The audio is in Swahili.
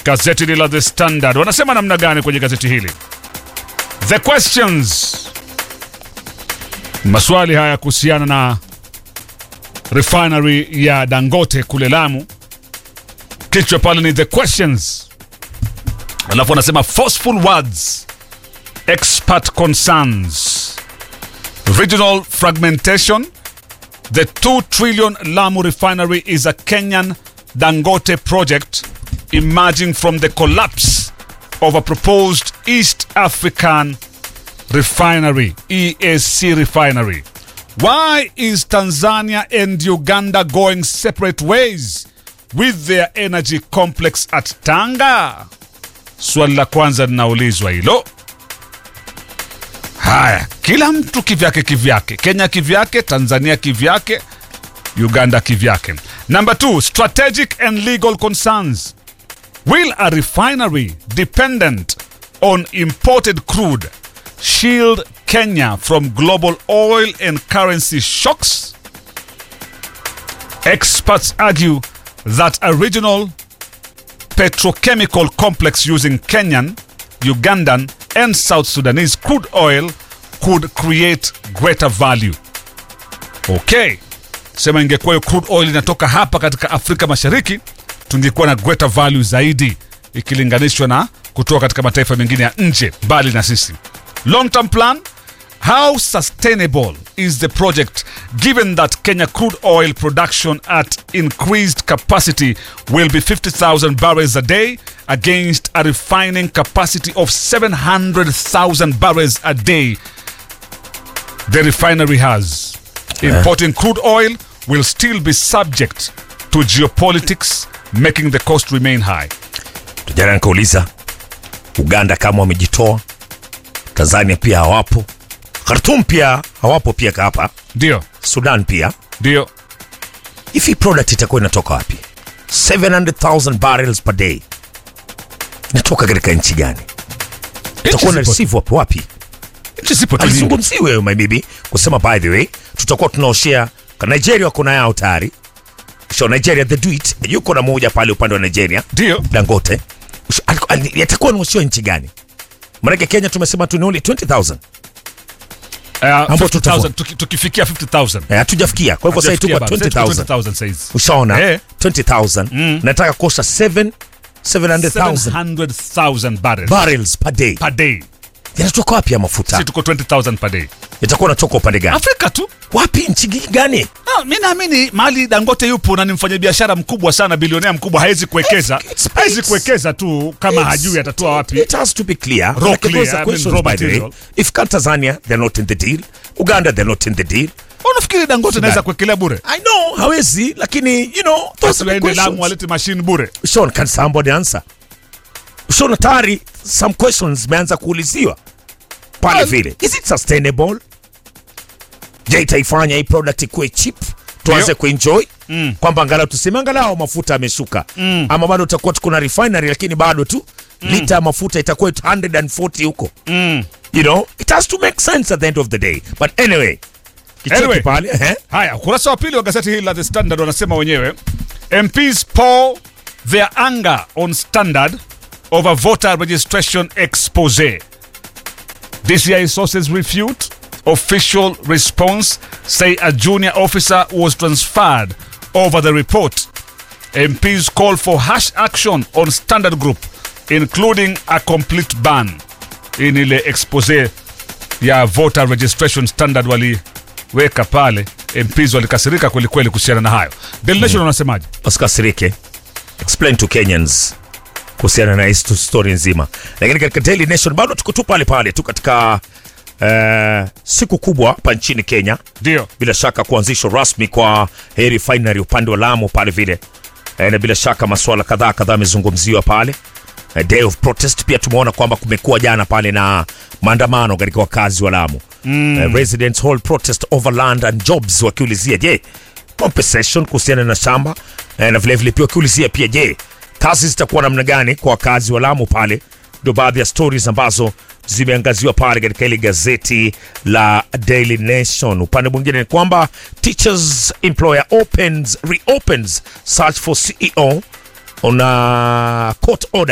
Gazeti la The Standard wanasema namna gani kwenye gazeti hili? The questions, maswali haya kuhusiana na refinery ya Dangote kule Lamu. Kichwa pale ni the questions, alafu wanasema forceful words, expert concerns, regional fragmentation. The 2 trillion Lamu refinery is a Kenyan Dangote project emerging from the collapse of a proposed East African refinery, EAC refinery. Why is Tanzania and Uganda going separate ways with their energy complex at Tanga? Swali la kwanza linaulizwa hilo. Haya, kila mtu kivyake kivyake, Kenya kivyake, Tanzania kivyake, Uganda kivyake. Number two, strategic and legal concerns. Will a refinery dependent on imported crude shield Kenya from global oil and currency shocks? Experts argue that a regional petrochemical complex using Kenyan, Ugandan, and South Sudanese crude oil could create greater value. Okay, sema ingekuwa hiyo crude oil inatoka hapa katika Afrika Mashariki, tungekuwa na greater value zaidi ikilinganishwa na kutoka katika mataifa mengine ya nje mbali na sisi. Long term plan How sustainable is the project given that Kenya crude oil production at increased capacity will be 50,000 barrels a day against a refining capacity of 700,000 barrels a day the refinery has? Importing crude oil will still be subject to geopolitics, making the cost remain high. Jana nikauliza Uganda kama wamejitoa, Tanzania pia hawapo, Khartoum pia hawapo pia hapa, Ndio, Sudan pia. ndio. Hivi product itakuwa inatoka wapi? 700,000 barrels per day inatoka katika nchi gani? Itakuwa na Nchi zipo- receive wapi wapi? nchi zipo tu nyingi. Alizungumziwe wewe my baby kusema by the way tutakuwa tunaoshea kwa Nigeria wako na yao tayari. So Nigeria the do it yuko na moja pale upande wa Nigeria Ndio. Dangote. Usho- aliku- ali- Yatakuwa naoshiwa nchi gani? Maanake Kenya tumesema tu ni only 20,000. Uh, Ambao 50,000, tutavua. tuki- tukifikia 50,000 Eh, Hatujafikia. Kwa hivyo sasa tuko Hatujafikia bado. 20,000. 20,000 saizi. Ushaona? Eh. 20,000. Nataka kosa 7 700,000 700,000 barrels barrels per day. per day. Yanatoka wapi ya mafuta? Si tuko 20,000 per day. Yatakuwa natoka upande gani? Afrika tu. Wapi nchi gani? No, mi naamini mahali Dangote yupo na ni mfanyabiashara mkubwa sana, bilionea mkubwa, hawezi kuwekeza, It's- it's- hawezi kuwekeza tu kama It's- hajui atatoa wapi. It has to be clear. Raw Like, clear, those are I mean, questions, raw by the way. material. If can Tanzania, they're not in the deal. Uganda, they're not in the deal. Unafikiri Dangote anaweza kuwekelea bure? I know, hawezi, lakini, you know, those Basi are the waende Lamu questions. walete mashine bure. Sean, can somebody answer? Sean, tayari some questions zimeanza kuuliziwa pale Well- vile. Is it sustainable? Je, itaifanya hii product ikuwe cheap? Tuanze Ndio. kuenjoy mm. kwamba angalau tuseme angalau mafuta yameshuka mm. ama bado tutakuwa tuko na refinery lakini bado tu mm. lita ya mafuta itakuwa 140 huko Mm. you know it has to make sense at the end of the day but anyway kicheki Anyway. pale eh? Haya, ukurasa wa pili wa gazeti hili la The Standard wanasema wenyewe MPs pour their anger on Standard over voter registration expose. DCI sources refute official response, say a junior officer was transferred over the report. MPs call for harsh action on Standard Group, including a complete ban. Hii ni ile expose ya voter registration standard waliweka pale. MPs walikasirika kwelikweli kuhusiana na hayo. Daily Nation wanasemaje? usikasirike explain to kenyans kuhusiana na hii sto- story nzima lakini katika daily nation bado tuko tu pale pale tu katika eh, siku kubwa hapa nchini kenya Ndio. bila shaka kuanzishwa rasmi kwa hii refinery upande wa lamu pale vile eh, na bila shaka masuala kadhaa kadhaa yamezungumziwa pale eh, day of protest pia tumeona kwamba kumekuwa jana pale na maandamano katika wakazi wa lamu mm. eh, residents hold protest over land and jobs wakiulizia je compensation kuhusiana na shamba eh, na vilevile pia wakiulizia pia je kazi zitakuwa namna gani kwa wakazi wa lamu pale ndio baadhi ya stories ambazo zimeangaziwa pale katika ile gazeti la Daily Nation. Upande mwingine ni kwamba teachers employer opens reopens search for CEO on a court order